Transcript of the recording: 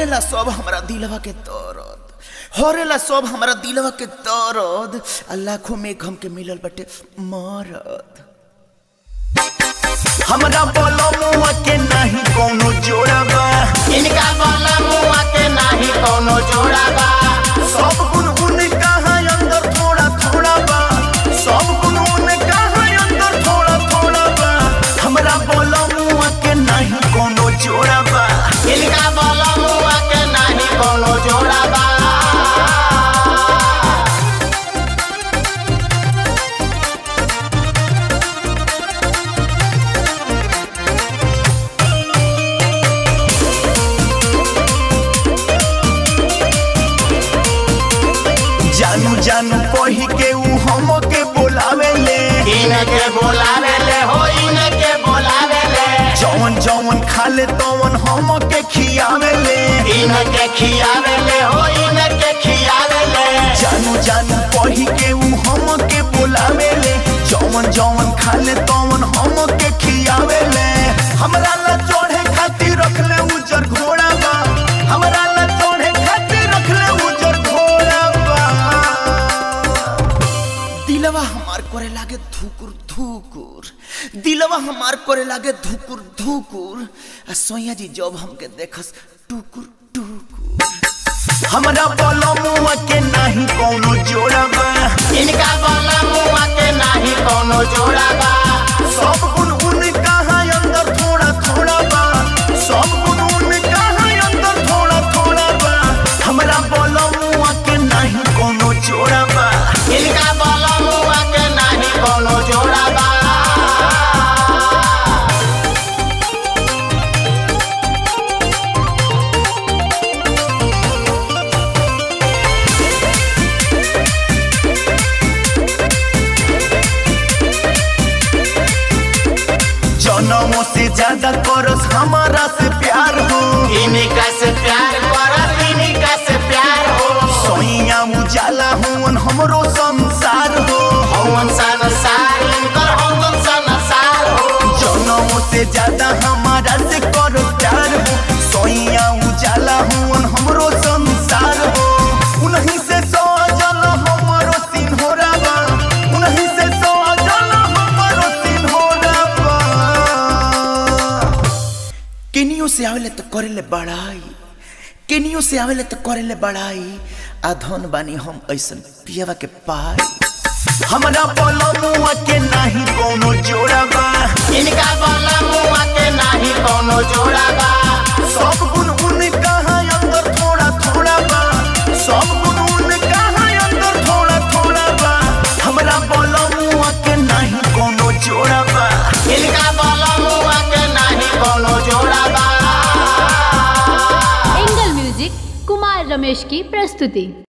हरेला सब हमरा दिलवा के दर्द हरेला सब हमरा दिलवा के दर्द आ लाखों में एक हमके मिलल बटे मरद हमरा बोलो मुआ के नहीं कोनो जोड़ा बा इनका बोला मुआ के नाही कोनो जोड़ा बा सब गुण उनका है अंदर थोड़ा थोड़ा बा सब गुण उनका है अंदर थोड़ा थोड़ा बा हमरा बोलो मुआ के नहीं कोनो जोड़ा बा इनका बोला मुआ के नाही कोनो जोड़ा बा जानू जानू कही के ऊ हमके बोलावे ले इनके बोलावे ले हो इनके बोलावे ले जौन जौन खाले तौन हमके खियावे ले इनके खियावे ले हो इनके खियावे ले जानू जानू कही के ऊ हमके बोलावे ले जौन जौन खाले तौन हमके खियावे ले हमरा ला चढ़े खातिर रख ले उजर घोड़ा बा हमरा ला चढ़े खातिर रख ले उजर घोड़ा बा दिलवा हमार करे लागे धुकुर धुकुर दिलवा हमार करे लागे धुकुर धुकुर आ सोया जी जब हमके देखस टुकुर टुकुर हमरा बोलो मुआ के नहीं कोनो जोड़ा बा इनका बोला मुआ के नाही कोनो जोड़ा बा सब गुण उनका है अंदर थोड़ा थोड़ा बा सब गुण उनका है अंदर थोड़ा थोड़ा बा हमरा बोलो मुआ के नहीं कोनो जोड़ा बा इनका बोला मुआ के नाही कोनो जोड़ा बा जनमों से ज्यादा करस हमारा से प्यार हो इनका से प्यार करत इनका से प्यार हो सोइया उजाला हुन हमरो संसार हो हवन संसार इनकर हवन संसार हो जनमों से ज्यादा हमारा से कर प्यार हो सोइया उजाला हुन हमरो संसार हो उन्हीं से सजल हमरो सिंहोरा बा उन्हीं से सजल हमरो सिंहोरा बा केनियो से आवेले तो करेले बड़ाई केनियो से आवेले तो करेले बड़ाई आ धन बानी हम ऐसन पियवा के पाई हमरा बोलो मुआ के नहीं कोनो जोड़ा बा इनका बोला मुआ के नाही कोनो जोड़ा बा सब गुण उनका है अंदर थोड़ा थोड़ा बा सब गुण उनका है अंदर थोड़ा थोड़ा बा हमरा बोलो मुआ के नहीं कोनो जोड़ा बा इनका बोला मुआ के नाही कोनो जोड़ा बा एंगल म्यूजिक कुमार रमेश की प्रस्तुति